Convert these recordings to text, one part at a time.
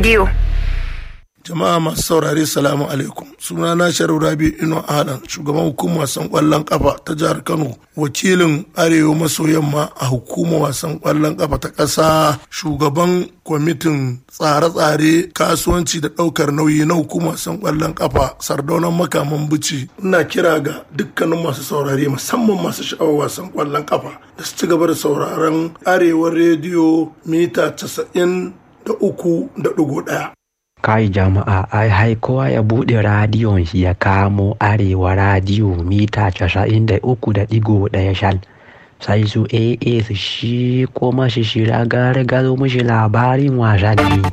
rediyo. jama'a masu saurare salamu alaikum suna na sharu rabi ino alan shugaban hukumar wasan kwallon kafa ta jihar kano wakilin arewa maso yamma a hukumar wasan kwallon kafa ta ƙasa shugaban kwamitin tsare-tsare kasuwanci da ɗaukar nauyi na hukumar wasan kwallon kafa sardaunan makaman bici ina kira ga dukkanin masu saurare musamman masu sha'awar wasan kwallon kafa da su ci gaba da sauraron arewa rediyo mita casa'in da uku da ɗigo ɗaya kai jama'a ai hai kowa ya buɗe radiyon shi ya kamo arewa radiyo mita casa'in da uku da ɗigo ɗaya shal sai su aa su shi kuma shi shira gare gado mashi labarin wasanni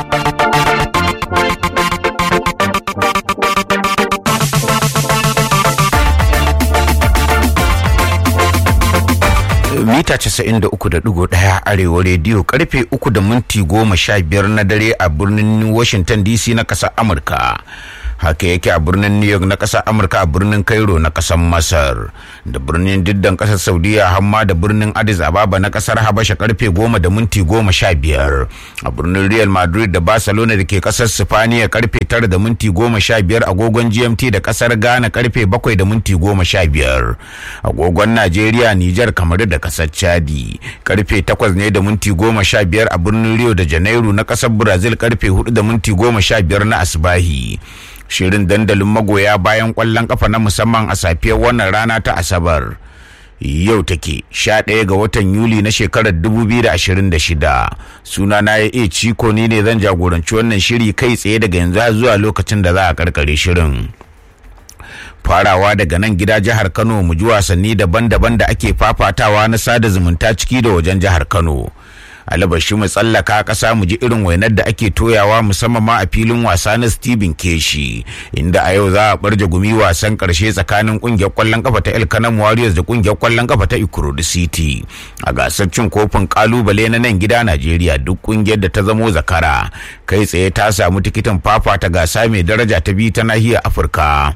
mita 93.1 arewa rediyo karfe 3 da minti 15 na dare a birnin washington dc na ƙasar amurka haka yake a birnin new york na ƙasar amurka a birnin cairo na ƙasar masar da birnin diddan ƙasar saudiya hamma da birnin addis ababa na ƙasar habasha karfe 10 da minti 15 a birnin real madrid da barcelona da ke ƙasar sifaniya karfe 9 da minti 15 agogon gmt da ƙasar ghana karfe 7 da minti 15 agogon najeriya nijar kamar da ƙasar chadi karfe 8 ne da minti 15 a birnin rio da janairu na ƙasar brazil karfe 4 da minti 15 na asbahi shirin dandalin magoya bayan kwallon kafa na musamman a safiyar wannan rana ta asabar yau take sha ɗaya ga watan yuli na shekarar 2026 suna na ya iya ciko ni ne zan jagoranci wannan shiri kai tsaye daga yanzu zuwa lokacin da za a karkare shirin farawa daga nan gida jihar kano mu ji wasanni daban-daban da ake fafatawa na sada zumunta ciki da wajen jihar kano alabashi mu tsallaka ƙasa mu ji irin wainar da ake toyawa musamman ma a filin wasa na Stephen Keshi inda a yau za a barje gumi wasan ƙarshe tsakanin ƙungiyar ƙwallon kafa ta El Kanam Warriors da ƙungiyar ƙwallon kafa ta Ikorodu City a gasar cin kofin kalubale na nan gida Najeriya duk ƙungiyar da ta zamo zakara kai tsaye ta samu tikitin fafa ta gasa mai daraja ta biyu ta nahiyar Afirka.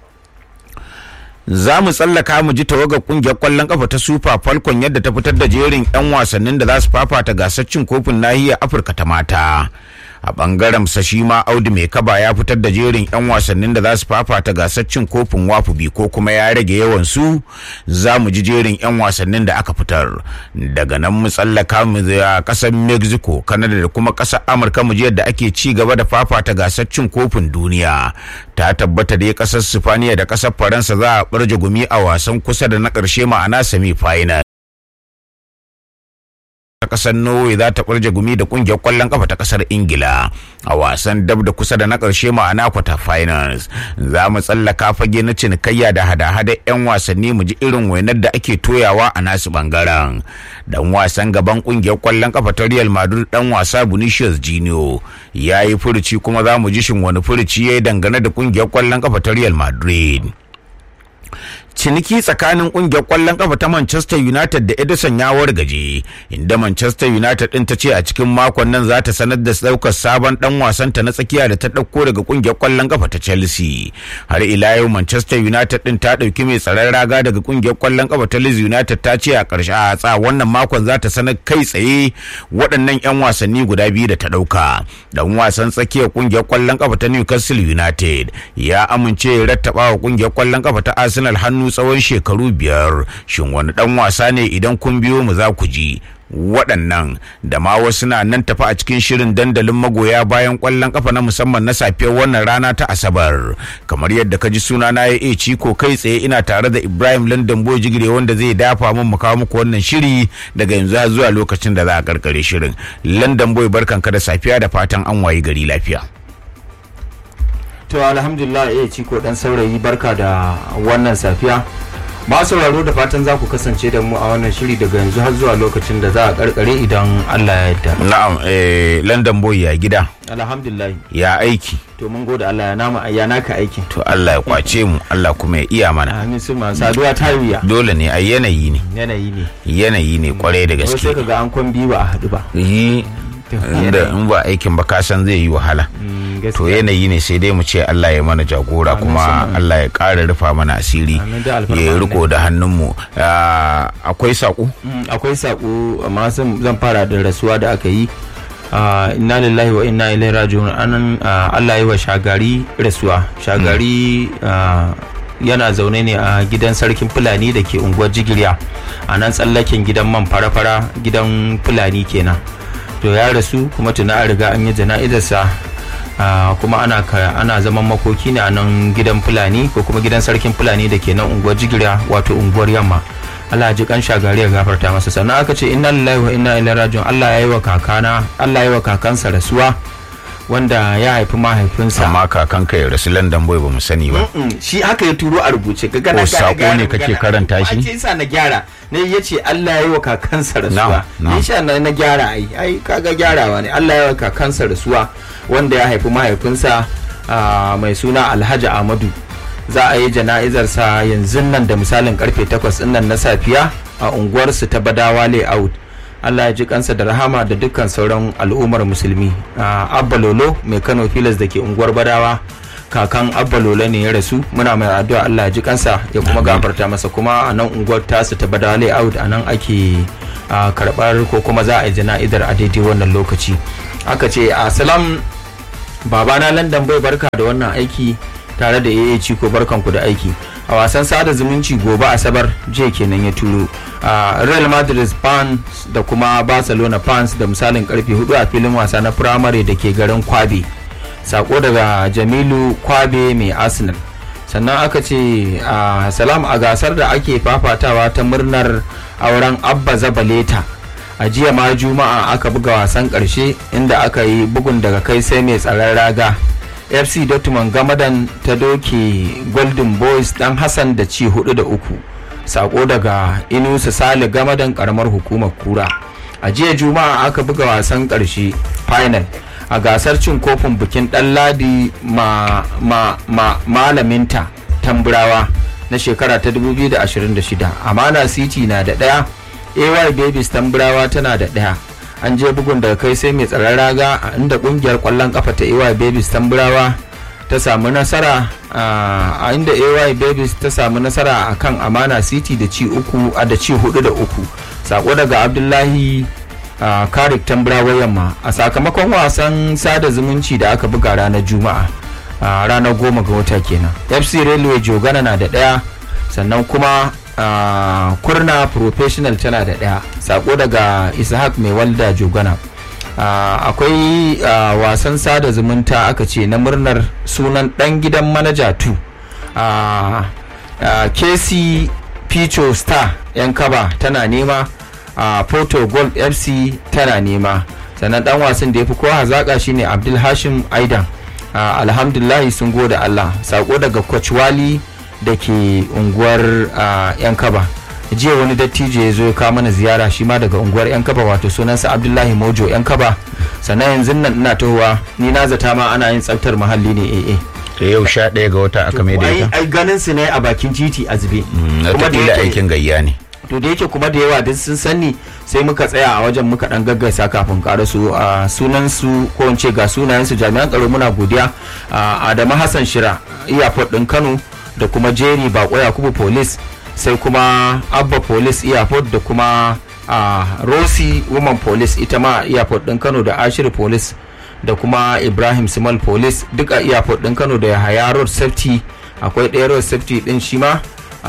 za mu tsallaka mu ji tawagar kungiyar kwallon kafa ta super falcon yadda ta fitar da jerin 'yan wasannin da za su fafata gasar cin kofin nahiyar afirka ta mata a bangaren sa shi ma audu mai kaba ya fitar da jerin 'yan wasannin da za su fafata gasar cin kofin wafubi ko kuma ya rage yawan su za mu ji jerin 'yan wasannin da aka fitar daga nan mu tsallaka mu a kasar mexico canada da kuma kasar amurka mu ji yadda ake ci gaba da fafata gasar cin kofin duniya ta tabbata dai kasar sifaniya da kasar faransa za a barje gumi a wasan kusa da na ƙarshe ma'ana semi final ta kasar norway za ta ɓarje gumi da kungiyar kwallon kafa ta kasar ingila a wasan dab da kusa da na ƙarshe ma'ana kwata finals za mu tsallaka fage na cinikayya da hada-hada 'yan wasanni mu ji irin wainar da ake toyawa a nasu bangaren dan wasan gaban kungiyar kwallon kafa ta real madrid dan wasa vinicius junior ya yi furuci kuma za mu ji shin wani furuci ya yi dangane da kungiyar kwallon kafa ta real madrid ciniki tsakanin kungiyar kwallon kafa ta Manchester United da Edison ya wargaje inda Manchester United din ta ce a cikin makon nan za ta sanar da daukar sabon dan wasan ta na tsakiya da ta dauko daga kungiyar kwallon kafa ta Chelsea har ila yau Manchester United din ta dauki mai tsaron raga daga kungiyar kwallon kafa ta Leeds United ta ce a karshe a tsa wannan makon za ta sanar kai tsaye waɗannan yan wasanni guda biyu da ta dauka dan wasan tsakiyar kungiyar kwallon kafa ta Newcastle United ya amince ya rattaba wa kungiyar kwallon kafa ta Arsenal hannu tsawon shekaru biyar shin wani dan wasa ne idan kun biyo mu za ku ji waɗannan da ma wasu na nan tafi a cikin shirin dandalin magoya bayan ƙwallon ƙafa na musamman na safiyar wannan rana ta asabar kamar yadda ka ji suna na ya ciko kai tsaye ina tare da ibrahim london boy jigire wanda zai dafa min mu kawo muku wannan shiri daga yanzu zuwa lokacin da za a karkare shirin london boy barkanka da safiya da fatan an wayi gari lafiya to alhamdulillah ya ci ko dan saurayi barka da wannan safiya ba sauraro da fatan za ku kasance da mu a wannan shiri daga yanzu har zuwa lokacin da za a karkare idan Allah ya yarda na'am eh london boy ya gida alhamdulillah ya aiki to mun gode Allah ya nama ya naka aikin to Allah ya kwace mu Allah kuma ya iya mana amin su ma saduwa ta wuya dole ne a yanayi ne yanayi ne yanayi ne kwarai da wasu sai gaske kaga an kwan biyu ba a haɗu ba yi inda in ba aikin ba ka san zai yi wahala Mm, to gaskiya. yanayi ne sai dai mu ce Allah ya mana jagora Amin, kuma summa. Allah ya ƙara rufa mana asiri Amin, da alfarma ya ne. riko da hannunmu Ah, akwai saƙo Mm, akwai sako amma zan zan fara da rasuwa da aka yi Ah, inna lillahi wa inna ilaihi raji'un anan ah, Allah ya yi wa shagari rasuwa shagari ah, yana zaune ne a gidan sarkin fulani da ke unguwar jigirya a nan tsallaken gidan man fara-fara gidan fulani kenan to ya rasu kuma tuna an riga an yi jana'izarsa ah, kuma ana ka- ana zaman makoki ne a nan gidan fulani ko kuma gidan sarkin fulani da ke nan unguwar jigirya wato unguwar yamma Allah ji kan shagari ya gafarta masa sannan aka ce inna lillahi wa inna ilaihi raji'un Allah ya yi wa kakana Allah ya yi wa kakansa rasuwa wanda ya haifi mahaifinsa amma kakan ka ya rasu London boy ba mu sani ba Mm, shi haka ya turo a rubuce ka gana Ko sako ne kake karanta shi? ce sa na gyara ne ya ce Allah ya yi wa kakansa rasuwa Na'am, na'am. ne sha na na gyara ai ai kaga gyarawa ne Allah ya yi wa kakansa rasuwa wanda ya haifi mahaifinsa ah, mai suna Alhaji Ahmadu za a yi jana'izarsa yanzu nan da misalin karfe 8 din nan na safiya a unguwarsu ta Badawa Layout Allah ya ji kansa da rahama da dukkan sauran al'ummar musulmi Ah, Abba Lolo mai Kano Filas da ke unguwar Badawa kakan Abba Lolo ne ya rasu muna mai addu'a Allah ya ji kansa ya kuma gafarta masa kuma a nan unguwar tasu ta Badawa Layout a nan ake ah, karɓar ko kuma za a yi jana'izar a daidai wannan lokaci aka ce a salam babana London bai barka da wannan aiki tare da AA Ciko barkanku da aiki a wasan sada zumunci gobe asabar jiya kenan ya turo a Real Madrid fans da kuma Barcelona fans da misalin karfe 4 a filin wasa na firamare da ke garin Kwabe sako daga Jamilu Kwabe mai Arsenal sannan aka ce a salam a gasar da ake fafatawa ta murnar auren Abba Zabaleta a jiya ma juma'a aka buga wasan karshe inda aka yi bugun daga kai sai mai tsaron raga fc dortmund gamadan ta doke golden boys dan hassan da ci hudu da uku sako daga inusa sale gamadan karamar hukumar kura a jiya juma'a aka buga wasan karshe final a gasar cin kofin bikin dan ladi ma, ma, ma, malaminta tamburawa na shekara ta 2026 amana city na da daya ay babies tamburawa tana da daya an je bugun daga kai sai mai tsaron raga a inda kungiyar kwallon kafa ta ay babies tamburawa ta samu nasara a inda ay babies ta samu nasara a kan amana city da ci uku a da ci hudu da uku sako daga abdullahi a karik tamburawa yamma a sakamakon wasan sada zumunci da aka buga ranar juma'a a ranar goma ga wata kenan fc railway jogana na da daya sannan kuma Uh, kurna professional tana da ɗaya sako daga ishaq mai walda jogana uh, akwai uh, wasan sada zumunta aka ce na murnar sunan ɗan gidan manaja 2 kc picho star yan kaba tana nema photo gold fc tana nema sannan ɗan wasan da ya fi kowa hazaƙa shine abdul hashim aidan alhamdulahi sun gode allah sako daga coach wali da ke unguwar yan kaba jiya wani dattijo ya zo ya kawo mana ziyara shi ma daga unguwar yan kaba wato sunansa abdullahi mojo yan kaba sannan yanzu nan ina tahowa ni na zata ma ana yin tsaftar muhalli ne eh da yau sha ɗaya ga wata aka mai da ita ai ganin su ne a bakin titi a zube na taƙila aikin gayya ne to da yake kuma da yawa duk sun sani sai muka tsaya a wajen muka dan gaggaisa kafin ƙara su a sunan su ko in ce ga sunayen su jami'an tsaro muna godiya Adamu Hassan Shira airport din Kano da kuma Jerry Bako Yakubu Police sai kuma Abba Police airport da kuma Rosi Woman Police ita ma airport din Kano da Ashir Police da kuma Ibrahim Simal Police duk a airport din Kano da Yahaya Road Safety akwai ɗaya Road Safety din shi ma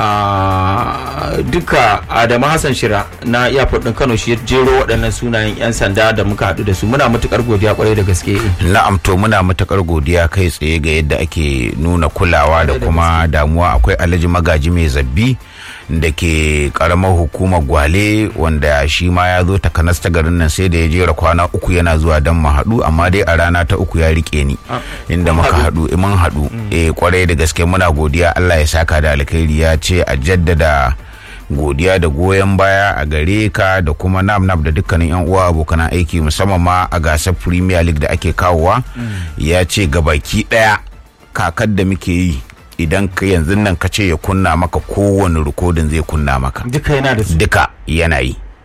duka Adamu Hassan Shira na airport din Kano shi ya jero waɗannan sunayen 'yan sanda da muka haɗu da su muna matukar godiya kwarai da gaske na'am to muna matukar godiya kai tsaye ga yadda ake nuna kulawa da kuma damuwa akwai alhaji magaji mai zabbi da ke karamar hukumar gwale wanda shi ma ya zo takanas ta garin nan sai da ya jera kwana uku yana zuwa don mu haɗu amma dai a rana ta uku ya rike ni inda muka haɗu mun haɗu eh kwarai da gaske muna godiya Allah ya saka da alkhairi ya ce a jaddada godiya da goyon baya a gare ka da kuma nam nam da dukkanin yan uwa abokan aiki musamman ma a gasar premier league da ake kawowa ya ce gabaki daya kakar da muke yi idan ka yanzu nan ka ce ya kunna maka kowane rikodin zai kunna maka duka yana da su duka yana yi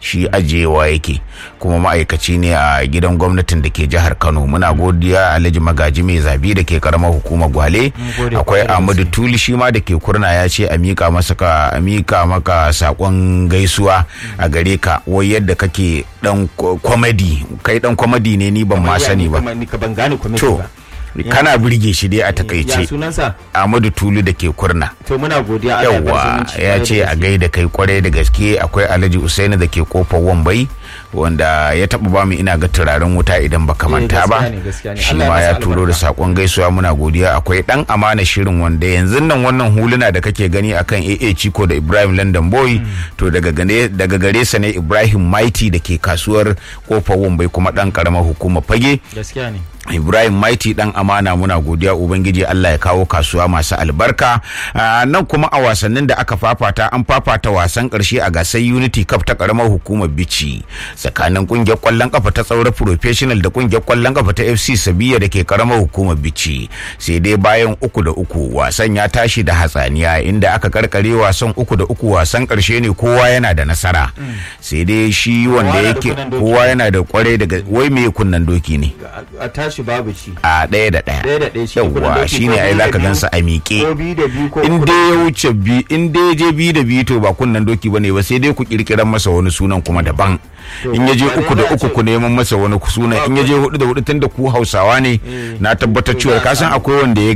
shi ajiyewa yake kuma ma'aikaci ne a gidan gwamnatin da ke jihar kano muna godiya alhaji magaji mai zabi da ke karamar hukumar gwale gode akwai kwarai da ahmadu tuli shi ma da ke kurna ya ce a mika masa ka a mika maka sakon gaisuwa a gare ka wai yadda kake dan kwamadi kai dan kwamadi ne ni ban ma sani ba Kamar ni ka ban gane comedy to ba kana birge shi dai a ya takaice sunansa ahmadu tulu da ke kurna to muna godiya Allah ya bar yawwa zumunci ya kwarai da ce a gaske. gaida kai kwarai da gaske akwai alhaji usaini da ke kofar wambai wanda ya taba ba mu ina ga turaren wuta idan baka manta ba gaskiya ne, gaskiya ne. shi Allah ya ma masa ya turo da albarka. sakon gaisuwa muna godiya akwai dan amana shirin wanda yanzu nan wannan huluna da kake gani akan AA Chico da Ibrahim London Boy to daga gane daga gare sa ne Ibrahim Mighty da ke kasuwar kofar wambai kuma dan karamar hukumar fage gaskiya ne Ibrahim Maiti dan amana muna godiya Ubangiji Allah ya kawo kasuwa masu albarka Ah, nan kuma a wasannin da aka fafata an fafata wasan karshe a gasar Unity Cup ta karamar hukumar Bichi tsakanin kungiyar kwallon kafa ta tsaura professional da kungiyar kwallon kafa ta FC Sabiya da ke karamar hukumar Bichi sai dai bayan uku da uku wasan ya tashi da hatsaniya inda aka karkare wasan uku da uku wasan karshe ne kowa yana da nasara sai dai shi wanda yana da yake kunnen doki. kowa yana da kwarai daga wai me kunnan doki ne a tashi babu ci a ɗaya da ɗaya Ɗaya da ɗaya shi ne kudin yawwa doki shi ko ne ai biyu da zaka biyu. gansa a ko miƙe biyu da biyu ko in uku da dai ya wuce bi in dai ya je bi da biyu to ba kunnan doki bane ba sai dai ku kirkiran masa wani sunan kuma daban To, in ya je ba dai uku da za a uku ce- ku neman masa wani sunan in ya je hudu da hudu tunda ku hausawa ne na tabbatar to cewa za a ka san samu. akwai wanda ya